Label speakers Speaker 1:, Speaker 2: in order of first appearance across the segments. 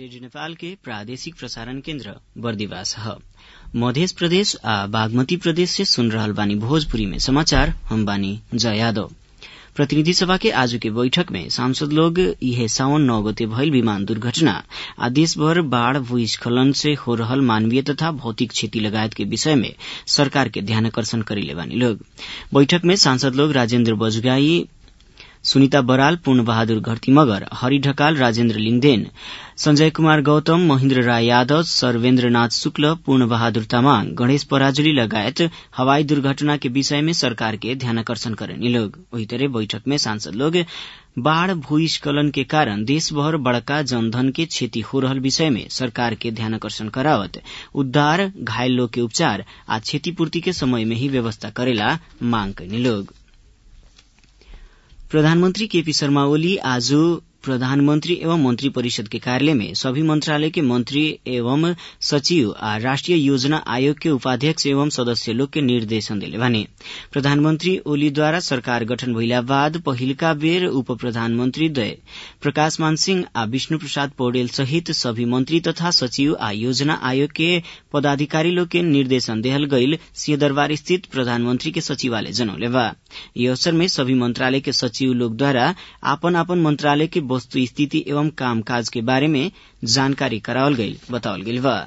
Speaker 1: radio Nepal के प्रादेशिक प्रसारण केन्द्र बर्दिवास ह मध्य प्रदेश आ बागमती प्रदेश से सुन रहल बानी भोजपुरी में समाचार हम बानी जया यादव प्रतिनिधि सभा के आज के बैठक में सांसद लोग इहे सावन नौ गते भइल विमान दुर्घटना आ देशभर बाढ़ भूस्खलन से हो रहल मानवीय तथा भौतिक क्षति लगायत के विषय में सरकार के ध्यानाकर्षण करेले बानी लोग बैठक में सांसद लोग राजेन्द्र बजगाई सुनिता बराल पूर्ण बहादुर घरती मगर हरि ढकाल राजेन्द्र लिङदेन संजय कुमार गौतम महेन्द्र राय यादव सर्वेन्द्रनाथ शुक्ल पूर्ण बहादुर तामाङ गणेश पराजुली लगायत हवाई दुर्घटना के विषय में सरकार के ध्यानाकर्षण करेनी लोग वही तरह बैठक में सांसद लोग बाढ़ भूस्खलन के कारण देशभर बड़का जनधन के क्षति हो रहल विषय में सरकार के ध्यानाकर्षण करावत उद्धार घायल लोग के उपचार आ क्षतिपूर्ति के समय में ही व्यवस्था करेला मांग कैनी लोग प्रधानमंत्री केपी शर्मा ओली आज प्रधानमंत्री एवं मंत्री परिषद के कार्यालय में सभी मंत्रालय के मंत्री एवं सचिव आ राष्ट्रीय योजना आयोग के उपाध्यक्ष एवं सदस्य लोग के निर्देशन दिले भने प्रधानमंत्री ओली द्वारा सरकार गठन भइला बाद पहिलका बेर उप प्रधानमंत्री द्वय प्रकाश मान सिंह आ विष्णु प्रसाद पौडेल सहित सभी मंत्री तथा सचिव आ योजना आयोग के पदाधिकारी लोग के निर्देशन देहल गईल सिंहदरबार स्थित प्रधानमंत्री के सचिवालय जनौले बा यी अवसर में सभी मंत्रालय के सचिव लोग द्वारा आपन आपन मंत्रालय के वस्तु स्थिति एवं कामकाज के बारे में जानकारी करावल गईल बतावल गईल बा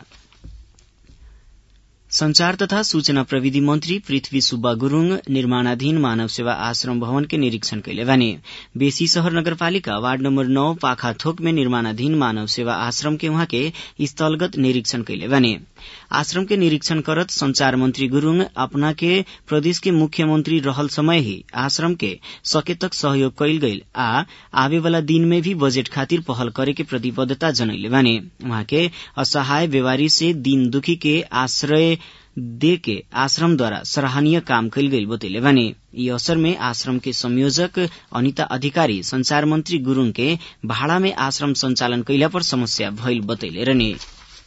Speaker 1: संचार तथा सूचना प्रविधि मंत्री पृथ्वी सुब्बा गुरूङ निर्माणाधीन मानव सेवा आश्रम भवन के निरीक्षण कैले भने बेसी शहर नगरपालिका वार्ड नम्बर नौ पाखा थोक में निर्माणाधीन मानव सेवा आश्रम के उहाँ के स्थलगत निरीक्षण कैले भने आश्रम के निरीक्षण करत संचार मंत्री गुरूङ अपना के प्रदेश के मुख्यमंत्री रहल समय ही आश्रम के सके तक सहयोग कैल गईल आ आवे वाला दिन में भी बजेट खातिर पहल करे के प्रतिबद्धता जनैले भने उहाँ के असहाय व्यवहारी से दिन दुखी के आश्रय दे के आश्रम द्वारा सराहनीय काम कैल गईल बतैले भने यी अवसर में आश्रम के संयोजक अनिता अधिकारी संचार मंत्री गुरूङ के भाड़ा में आश्रम संचालन कैला पर समस्या भइल बतैले रहने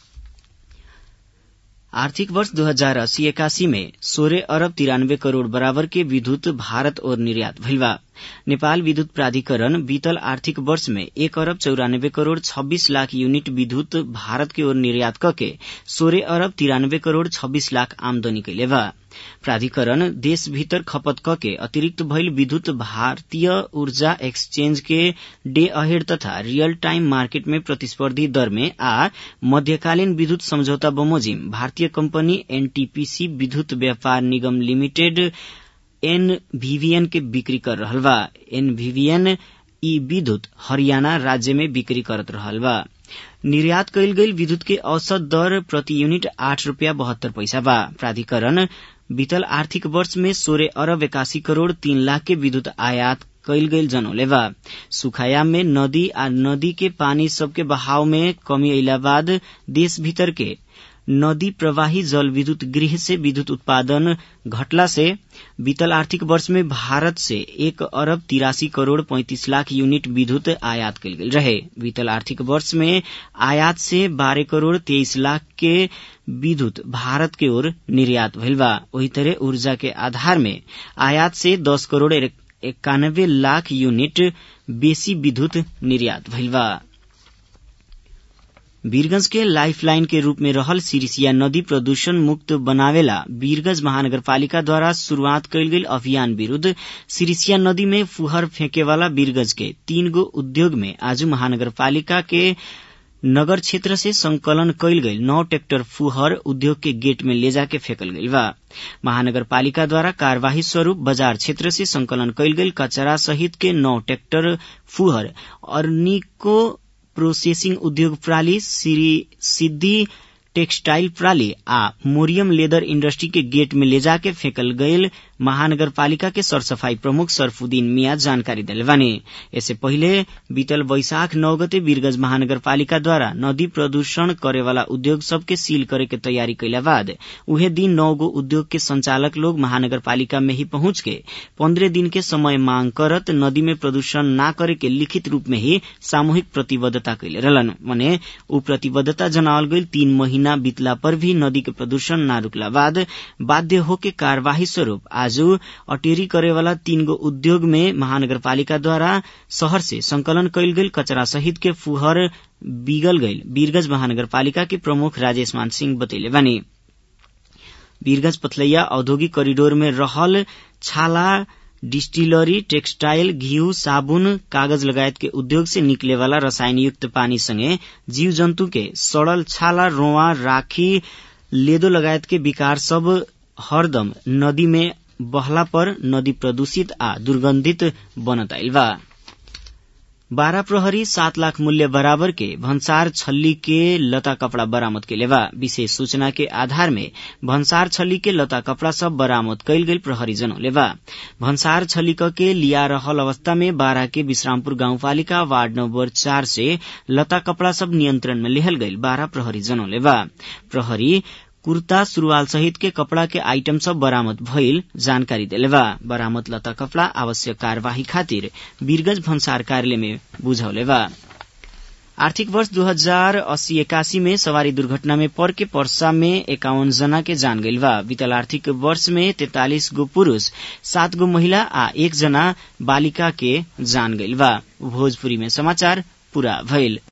Speaker 1: आर्थिक वर्ष दो हजार अस्सी इक्यासी में सोलह अरब तिरानब्बे करोड़ बराबर के विद्युत भारत और निर्यात भइल बा नेपाल विद्युत प्राधिकरण बीतल आर्थिक वर्ष में एक अरब चौरानब्बे करोड़ छब्बीस लाख यूनिट विद्युत भारत की ओर निर्यात करके सोलह अरब तिरानब्बे करोड़ छब्बीस लाख आमदनी कैले बा प्राधिकरण देश भीतर खपत कके अतिरिक्त भइल विद्युत भारतीय ऊर्जा एक्सचेंज के डे अहेड तथा रियल टाइम मार्केट में प्रतिस्पर्धी दर में आ मध्यकालीन विद्युत सम्झौता बमोजिम भारतीय कंपनी एनटीपीसी विद्युत व्यापार निगम लिमिटेड एनभीवीएन के बिक्री कर रहल बा एनभीवीएन ई विद्युत हरियाणा राज्य में बिक्री करत रहल बा निर्यात कैल गईल विद्युत के औसत दर प्रति यूनिट आठ रूपया बहत्तर पैसा बा प्राधिकरण बीतल आर्थिक वर्ष में सोलह अरब इक्यासी करोड़ तीन लाख के विद्युत आयात कैल गईल जनौले बा सुखायाम में नदी आ नदी के पानी सबके बहाव में कमी अला बाद देश भीतर के नदी प्रवाही जल विद्युत गृह से विद्युत उत्पादन घटला से बीतल आर्थिक वर्ष में भारत से एक अरब तिरासी करोड़ पैंतीस लाख यूनिट विद्युत आयात कल गेल रहे बीतल आर्थिक वर्ष में आयात से बारह करोड़ तेईस लाख के विद्युत भारत के ओर निर्यात भइल बा वही तरह ऊर्जा के आधार में आयात से दस करोड़ इक्यानब्बे लाख यूनिट बेसी विद्युत निर्यात भइल बा वीरगंज के लाइफलाइन के रूप में रहल सिरिसिया नदी प्रदूषण मुक्त बनावेला वीरगंज महानगरपालिका द्वारा शुरूआत कैल गेल अभियान विरूद्ध सिरिसिया नदी में फुहर फेंके वाला वीरगंज के तीन गो उद्योग में आज महानगरपालिका के नगर क्षेत्र से संकलन कैल गईल नौ ट्रैक्टर फुहर उद्योग के गेट में ले जाके फेंकल गईल बा महानगरपालिका द्वारा कार्यवाही स्वरूप बाजार क्षेत्र से संकलन कैल गईल कचरा सहित के नौ ट्रैक्टर फुहर अर्निको प्रोसेसिंग उद्योग प्रणाली सिद्धि टेक्सटाइल प्रणाली आ मोरियम लेदर इंडस्ट्री के गेट में ले जाके फेंकल गयल महानगरपालिका के सरसफाई प्रमुख सरफुद्दीन मिया जानकारी दिले बानी इससे पहले बीतल वैशाख नौ गते वीरगंज महानगरपालिका द्वारा नदी प्रदूषण करे वाला उद्योग सबके सील करे के तैयारी कैला बाद उहे दिन नौ गो उद्योग के संचालक लोग महानगरपालिका में ही पहुंच के पंद्रह दिन के समय मांग करत नदी में प्रदूषण न करे के लिखित रूप में ही सामूहिक प्रतिबद्धता कैले रहलन मने उ प्रतिबद्धता जनावल गईल तीन महीना महीना बीतला पर भी नदी के प्रदूषण न रुकला बाद बाध्य होके कार्यवाही स्वरूप आज अटेरी करेवाला तीन गो उद्योग में महानगरपालिका द्वारा शहर से संकलन कैल गेल कचरा सहित के फुहर बिगल गईल वीरगंज महानगरपालिका के प्रमुख राजेश मान सिंह बतैले बानी वीरगंज पथलैया औद्योगिक करिडोर में रहल छाला डिस्टिलरी टेक्सटाइल घिउ साबुन कागज लगायत के उद्योग से निकले वाला रसायन युक्त पानी संगे जीव जंतु के सड़ल छाला रोवा राखी लेदो लगायत के विकार सब हरदम नदी में बहला पर नदी प्रदूषित आ दुर्गंधित बनत आइल बा बारह प्रहरी सात लाख मूल्य बराबर के भन्सार छल्ली के लता कपड़ा बरामद के लेवा विशेष सूचना के आधार में भन्सार छल्ली के लता कपड़ा सब बरामद कैल गेल प्रहरी जनौ लेवा भन्सार छल्लिक के लिया रहल अवस्था में बारह के विश्रामपुर गाउँपालिका वार्ड नम्बर चार से लता कपड़ा सब नियन्त्रण में लेहल गईल बारह प्रहरी जनौ लेवा प्रहरी कुर्ता सुरुवाल सहित के कपड़ा के आइटम सब बरामद भइल जानकारी देलेवा बरामद लता कपड़ा आवश्यक कार्यवाही खातिर वीरगंज भन्सार कार्यालय में बुझौलेवा आर्थिक वर्ष दू हजार अस्सी एकासी में सवारी दुर्घटना में पर के पर्सा में एकाउन्न जना के जान गईल बा बीतल आर्थिक वर्ष में तैतालिस गो पुरूष सात गो महिला आ एक जना बालिका के जान गईल बा भोजपुरी में समाचार पूरा भइल